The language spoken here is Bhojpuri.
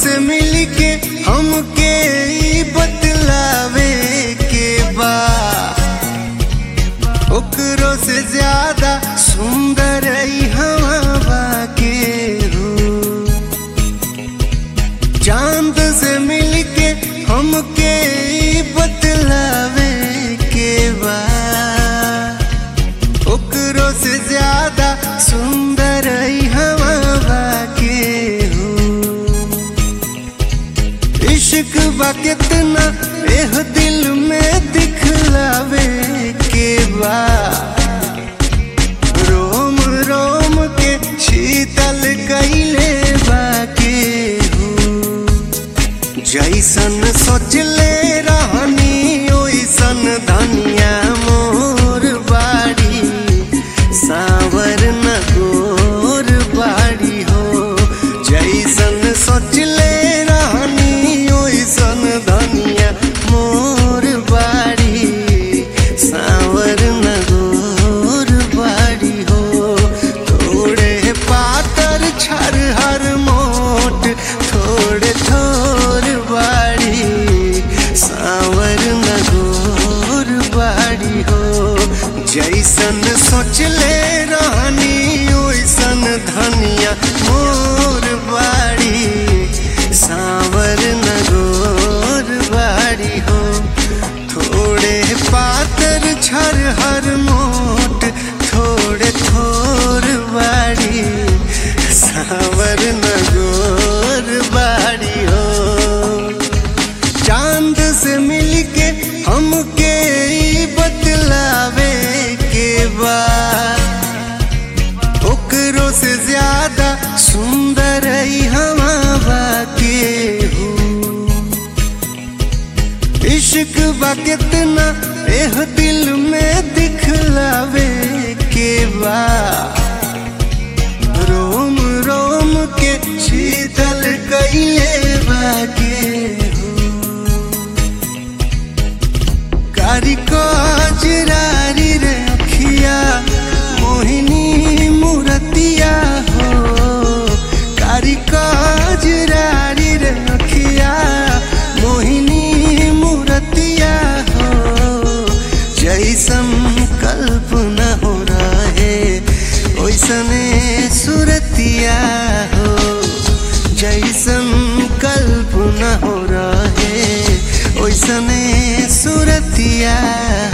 से मिल के हमके ई बतलावे के बा ओकरो से ज्यादा सुंदर ई हवा के हो चांद से मिल के हमके ई बतलावे के बा ओकरो से ज्यादा सुंदर ई हवा के हो इश्क बा कितना एह दिल में दिखलावे के बा रोम रोम के शीतल कैले बाके हो जैसन सोचले रहनी ओइसन धनिया मोर बाड़ी सावर न गोर बाड़ी हो जैसन सोचले रहनी ओइसन धनिया मोर बाड़ी सावर न गोर बाड़ी हो थोड़े पातर छर हर मोट थोड़े थोर बाड़ी सावर न गोर बाड़ी हो जैसन सोचले रानी ओइसन धनिया मोर बाड़ी सावर न गोर बाड़ी हो थोड़े पातर छर हर मोट थोड़े थोर बाड़ी सावर न गोर बाड़ी हो चांद से मिल के हमके ई बतलावे के बा ओकरो से ज्यादा सुंदर ई हवा के हो इश्क बा कितना एह दिल में दिखलावे के बा रोम रोम के शीतल कैले बाके हो कारी कजरारी रे अखिया मोहिनी मूरतिया हो कारी कजरारी रे अखिया मोहिनी मूरतिया हो जैसन कल्पना हो रहे ओइसने सुरतिया हो जैसन कल्पना हो रहे ओइसने सुरतिया